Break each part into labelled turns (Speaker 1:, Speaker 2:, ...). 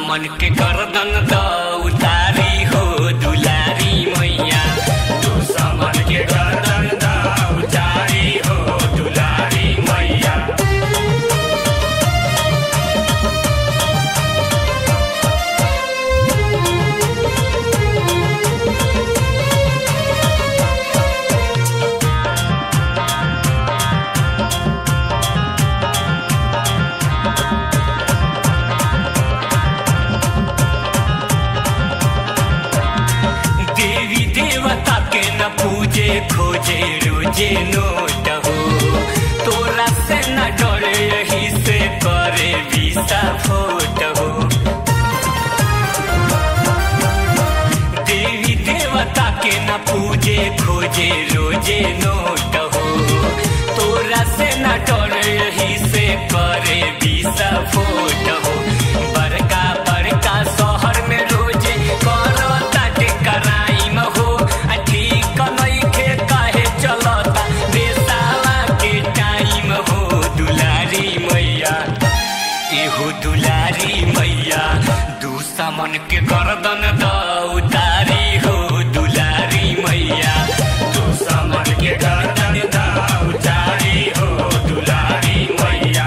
Speaker 1: समन के गर्दन द उतारी हो दुलारी मैया तू समन के गर्दन द उतारी हो दुलारी मैया देवी देवता के न पूजे खोजे रोजे नोट हो तोरा से न डरे यही से करे विसा फोट हो देवी देवता के न पूजे खोजे रोजे नोट हो तोरा से न डरे यही से करे विसा फोट हो बड़का बड़का शहर में रोजे करो ताटे कराइम हो आ ठीक नइखे काहे चलता देसावा के टाइम हो दुलारी मैया एहो दुलारी मैया दुश्मन के गर्दन द उतारी हो दुलारी मैया दुश्मन के गर्दन द उतारी हो दुलारी मैया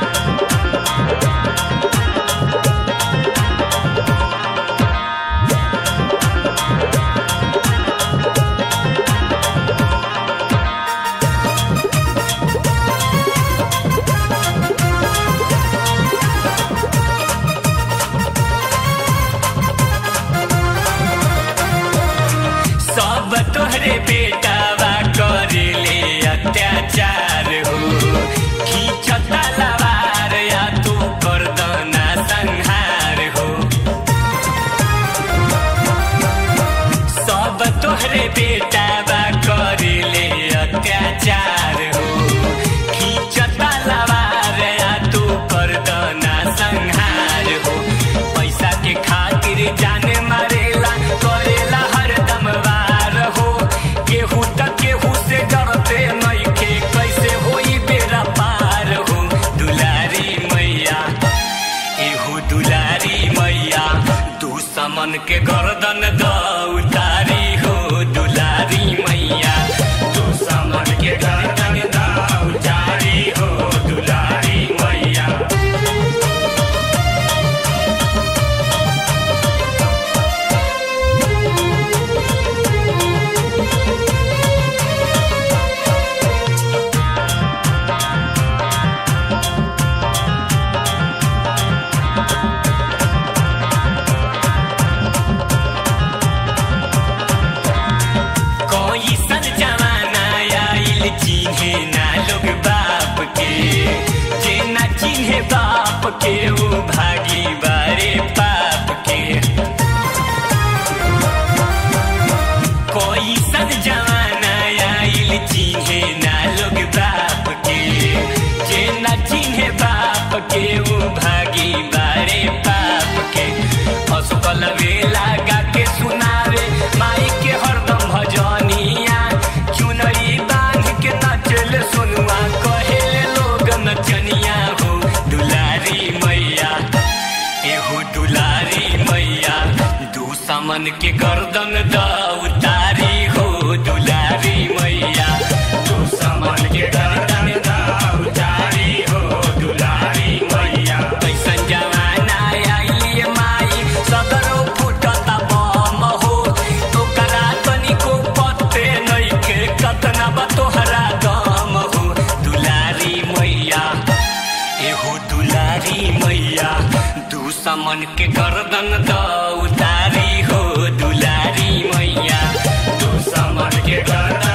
Speaker 1: सब तोहरे बेटावा करेले अत्याचार हो खींचता लवार या तू करदना संहार हो सब तोहरे बेटावा करेले अत्याचार हो खींचता लवार या तू करदना संहार हो पैसा के खातिर जाने मारेला करेला हरदम वार हो केहू त केहू से डरते नइखे कैसे होई बेरा पार हो दुलारी मैया एहू दुलारी मैया दुश्मन के गर्दन द उतारी हो दुलारी मैया दुश्मन के गर्दन द उतारी हो दुलारी मैया कोई सन जमाना आइल चिन्हे ना लोग बाप के जे ना चिन्हे बाप के वो भागी बारे पाप के कोई सन जमाना आइल चिन्हे ना लोग बाप के जे ना चिन्हे बाप के वो भागी बारे पाप के असकल वेला गा के सुनावे माई के हरदम भजनिया चुनरी बांध के नचल सुनुआ कहेले लोग नचनिया हो दुलारी मैया एहो दुलारी मैया दुश्मन के गर्दन द उतारी हो दुलारी मैया दुश्मन के गर्दन द उतारी हो दुलारी मैया कैसन जमाना आइली माई सदरो फुटता बम हो ओकरा तनिको पत्ते नइखे कतना बा तोहरा दम हो दुलारी मैया एहो दुलारी मैया दुश्मन के गर्दन द उतारी हो दुलारी मैया दुश्मन के गर्दन